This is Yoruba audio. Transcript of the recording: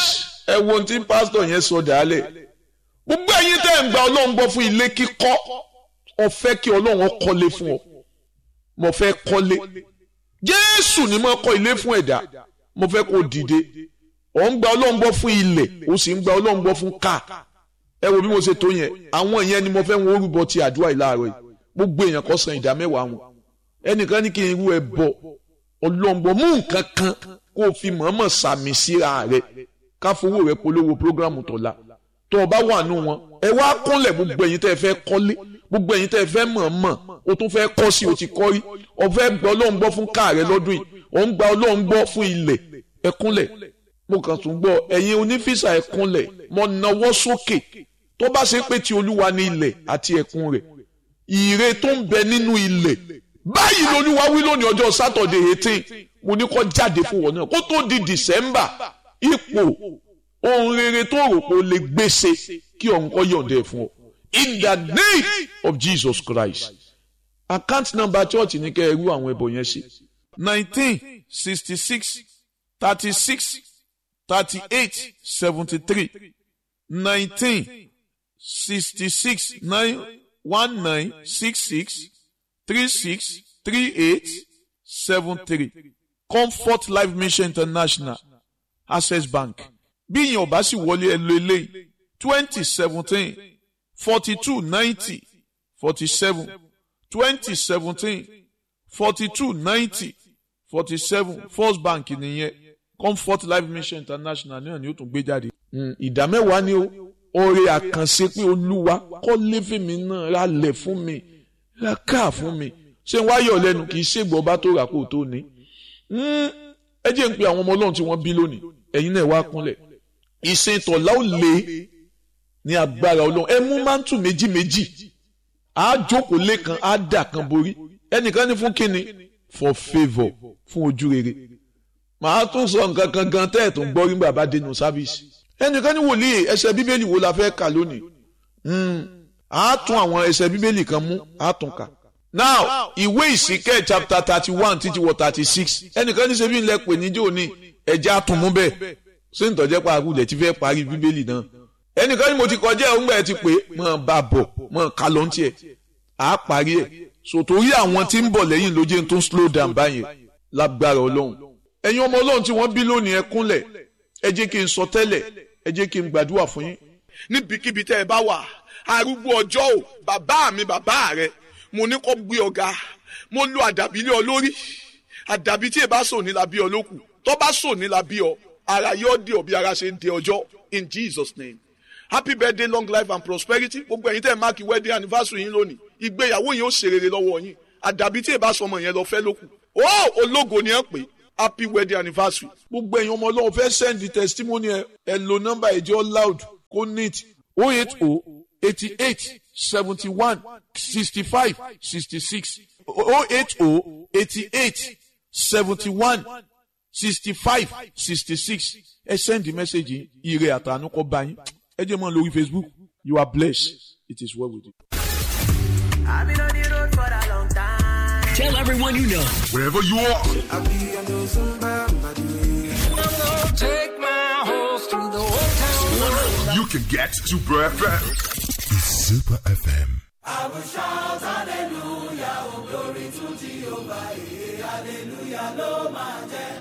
ẹ wo ohun tí pásítọ̀ yẹn sọ dàálẹ̀ gbogbo ẹ̀yin tẹ́ ń gba ọlọ́run gbọ́ fún ilé kíkọ́ ọ fẹ́ kí ọlọ́run kọ́lé fún ọ mo fẹ́ kọ́lé jésù ni mo kọ́ ilé fún ẹ̀dá mo fẹ́ kó dìde ọ̀ ń gba ọlọ́run gbọ́ fún ilẹ̀ ó sì ń gba ọlọ́run gbọ́ fún káà ẹ wo bí mo ṣe tó yẹn àwọn ìyẹn ni mo fẹ́ wọn orúbọ ti àdúrà ìlàrọ̀ yìí gbogbo èèyàn kó san ìdá mẹ́wàá wọn ẹnìkan ní kí n irú ẹ bọ ọlọ́ngbọ mú nǹkan kan kó o fi mọ̀ọ́mọ̀ sàmì síra rẹ ká fowó rẹ polówó prógrámù tọ̀la tó o bá wà nù wọn ẹ wá kúnlẹ̀ gbogbo ẹ̀yin tẹ́ ẹ fẹ́ kọ́lé gbogbo ẹ̀yin tẹ́ ẹ fẹ́ mọ̀ọ́mọ̀ o tún fẹ́ kọ́ sí o ti kọ́ rí o fẹ́ gba ọlọ́run gbọ́ fún káà rẹ lọ́dún yìí o ń gba ọlọ́run gbọ́ fún ilẹ̀ ẹ kúnlẹ̀ mo kàn tún gbọ́ ẹ̀yin onífísà ẹ kúnlẹ̀ mo nawọ́ sókè tó bá ṣe pé ti olúwa ní ilẹ̀ àti ẹ̀kún rẹ̀ ire tó ń bẹ nínú ilẹ̀ báyìí lolúwa wí lónìí ọjọ́ sátọ̀dẹ̀ eighteen mo ní kó jáde fún wọn náà kó tó di december ipò ohun rere tó rò pé o lè gbèsè kí ọ̀hún kọ́ yọ̀ǹda ẹ̀ fún ọ in the name of jesus christ account number church ní kẹ́ ẹ rú àwọn ẹbọ yẹn sí nineteen sixty six thirty six thirty eight seventy three nineteen sixty six nine one nine six six three six three eight seven three comfort life mission international access bank bí ìyẹn ò bá sì wọlé ẹ lo eléyìí twenty seventeen forty two ninety forty seven twenty seventeen forty two ninety forty seven first bank nìyẹn comfort life mission international náà ni ó tún gbé jáde. ìdá mẹ́wàá ni ó oore àkànṣe pé olúwa kọ́lé fèmí náà ra lẹ̀ fún mi ra káà fún mi ṣé n wáyọ̀ lẹ́nu kì í ṣègbọ́ bá tó rà kó tó ní. ẹ jẹ́ ń pe àwọn ọmọ ọlọ́run tí wọ́n bí lónìí ẹ̀yin náà wá kúnlẹ̀ ìsìn tọ̀lá ò lé ní agbára ọlọ́run ẹ mú mántù méjì méjì á jókòó lẹ́kan á dà kan borí ẹnìkan ní fún kínni for favour fún ojú rere màá tún sọ nǹkan kan gan tẹ́ ẹ̀ tó ń gbọ́ rí bàbá dénú sáfíìsì ẹnìkan ní wòlíì ẹsẹ̀ bíbélì wo la fẹ́ kà lónìí á tún àwọn ẹsẹ̀ bíbélì kan mú á tún kà now ìwé ìsìnkẹ́ chapter thirty one títí wọ thirty six ẹnìkan ní sẹ́bí ńlẹ̀ pè níjó ní ẹ̀jẹ̀ àtúnmú bẹ́ẹ̀ ṣé ń tọ́jẹ́ pa àgùlẹ̀ tí fẹ́ parí bíbélì náà ẹnìkan ní mo ti kọjá ẹ̀ ńgbà ẹ̀ ti pé mọ̀ bá bọ̀ mọ̀ ká ló ń tiẹ̀ á parí ẹ̀ sòtórí àwọn tí ń bọ̀ lẹ́yìn ló jẹ́ tó ń slow down báyẹn lágbára ọlọ́run ẹ̀yin ọmọ ọlọ́run tí wọ́n bí lónìí ẹ kúnlẹ̀ ẹ jẹ́ kí n sọ tẹ́lẹ̀ ẹ jẹ́ kí n gbàdúrà fún yín. níbikíbi tẹ́ ẹ bá wà arúgbó ọjọ́ ò bàbá mi bàbá rẹ mo ní kó gbé ọ̀gá mo lo àdàbí lé ọ lórí àdàbí tí ẹ bá sò ní la bí ọ lókù tó bá sò ní la bí ọ ara yóò dé ọ bí ara ṣe ń dé ọjọ́ in Jesus name happy birthday long life and prosperity gbogbo ẹ̀yin tẹ́ ẹ máàkì wedding anniversary yín lónìí ìgbéyàwó yín ó ṣe rere lọ́wọ́ yín àdàbí tí ẹ bá sọmọ yẹn lọ fẹ́ lókù ó ológo ni ẹ pè happy wedding anniversary gbogbo ẹ̀yin ọmọ ọlọ́run fẹ́ send the testimony ẹ ẹ lo nọ́mbà ẹ̀jẹ̀ loud kó neat o eight o eighty eight seventy one sixty five sixty six o eight o eighty eight seventy one sixty five sixty six ẹ send the message yìí ire àtànú kọ́ bá yín ẹ jẹ́ mọ́ lórí Facebook you are blessed it is well with you. I've been on the road for a long time. Tell everyone you know. Wherever you are, Take my horse through the old town. you can get to Bro FM. It's Super FM. hallelujah, oh glory to Jehovah, eh, hallelujah ló máa jẹ́.